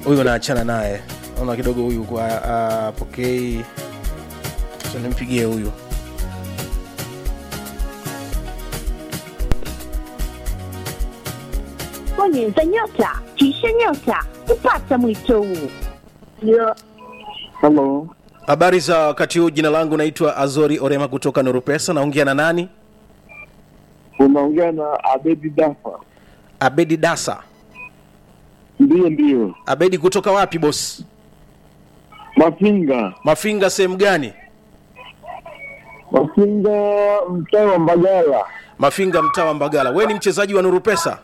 huyu naachana naye naona kidogo huyu kwa apokei so nimpigie huyu bonyeza nyota kisha nyota kupata mwito huu Yeah. Hello. habari za wakati huu jina langu naitwa azori orema kutoka norupesa naongea na nani Unaongea na Abedi Dafa. abedi dasa Ndiyo, ndiyo. abedi kutoka wapi bosi Mafinga. mafinga sehemu gani Mafinga mtaa wa Mbagala. mafinga mtaa wa mbagala we ni mchezaji wa nurupesa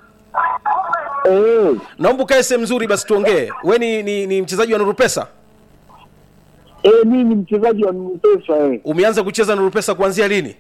Eh, naomba ukae sehemu nzuri basi tuongee we ni, ni, ni mchezaji wa nurupesa eh, mimi ni mchezaji wa Mpesa eh. umeanza kucheza nurupesa kuanzia lini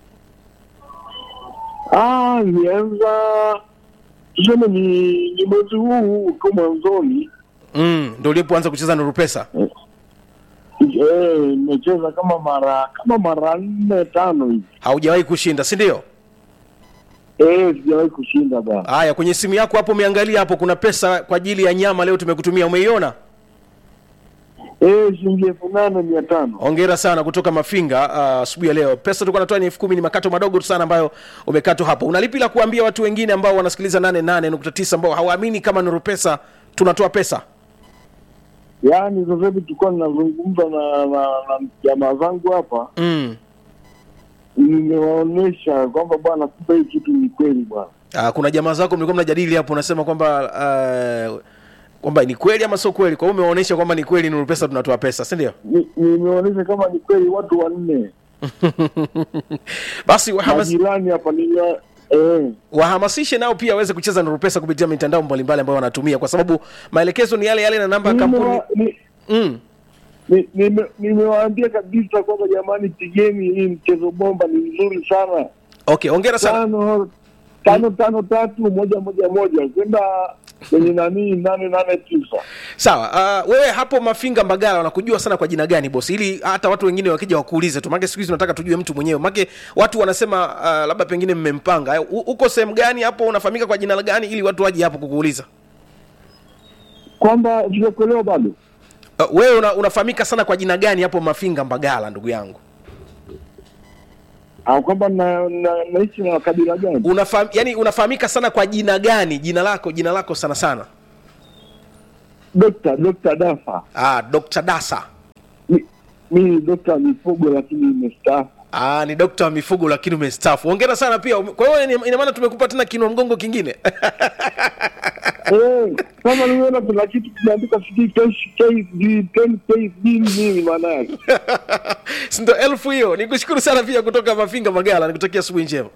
Ah, nianza tuseme ni, ni mwezi huu tu mwanzoni. mm, ndo ulipoanza kucheza nurupesa Eh, nimecheza kama mara kama mara nne tano hivi. haujawahi kushinda si ndio Eh, sijawahi kushinda bana. haya kwenye simu yako hapo umeangalia hapo kuna pesa kwa ajili ya nyama leo tumekutumia umeiona Eh, shilingi elfu nane mia tano. hongera sana kutoka mafinga ah, asubuhi ya leo pesa tulikuwa natoa ni elfu kumi ni makato madogo tu sana ambayo umekatwa hapo unalipi la kuambia watu wengine ambao wanasikiliza 88.9 ambao hawaamini kama nuru pesa tunatoa pesa Yaani sasa hivi tulikuwa ninazungumza na na, na jamaa zangu hapa mm. nimewaonyesha kwamba bwana, kumbe hii kitu ni kweli bwana. Ah, kuna jamaa zako mlikuwa mnajadili hapo unasema kwamba uh, kwamba ni kweli ama sio kweli kwa hiyo umewaonyesha kwamba ni kweli nuru pesa tunatoa pesa si ndio Ni- Nimeonyesha kama ni kweli watu wanne basi wahamas, majirani hapa nimewa eh, wahamasishe nao pia waweze kucheza nuru pesa kupitia mitandao mbalimbali ambayo wanatumia kwa sababu maelekezo ni yale yale na namba ya kampuni nimewa- ni- mm. ni- nime- nimewaambia kabisa kwamba jamani, pigeni hii mchezo bomba, ni mzuri sana. okay ongera sana Tano tano tano tatu moja moja moja kwenda kwenye nanii nane nane tisa. sawa uh, wewe hapo mafinga mbagala wanakujua sana kwa jina gani bosi ili hata watu wengine wakija wakuulize tu make siku hizi tunataka tujue mtu mwenyewe make watu wanasema uh, labda pengine mmempanga U- uko sehemu gani hapo unafahamika kwa jina gani ili watu waje hapo kukuuliza Kwamba sijakuelewa bado. uh, wewe una, unafahamika sana kwa jina gani hapo mafinga mbagala ndugu yangu Ah, kwamba na, na, naishi na kabila gani? Unafaham, yani unafahamika sana kwa jina gani jina lako jina lako sana sana Dokta Dokta Dafa. ah, dr dasa Mi- Mimi ni dokta mifugo lakini nimestaafu. Ah, ni dokta wa mifugo lakini umestaafu hongera sana pia Ume- kwa hiyo ina- ina maana tumekupa tena kinua mgongo kingine Eh, kama nimeona kuna kitu kimeandika sijui KSD 10 KSD ni nini maana yake? sindo elfu hiyo nikushukuru sana pia kutoka mafinga magala nikutakia asubuhi njema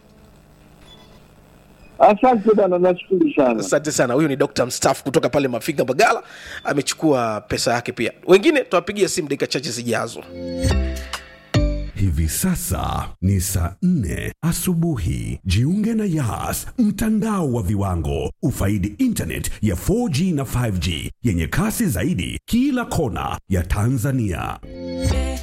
Asante bwana, nashukuru sana. asante sana huyu ni dr mstaafu kutoka pale mafinga magala amechukua pesa yake pia wengine tutawapigia simu dakika chache zijazo Hivi sasa ni saa nne asubuhi. Jiunge na Yas, mtandao wa viwango. Ufaidi internet ya 4G na 5G yenye kasi zaidi kila kona ya Tanzania.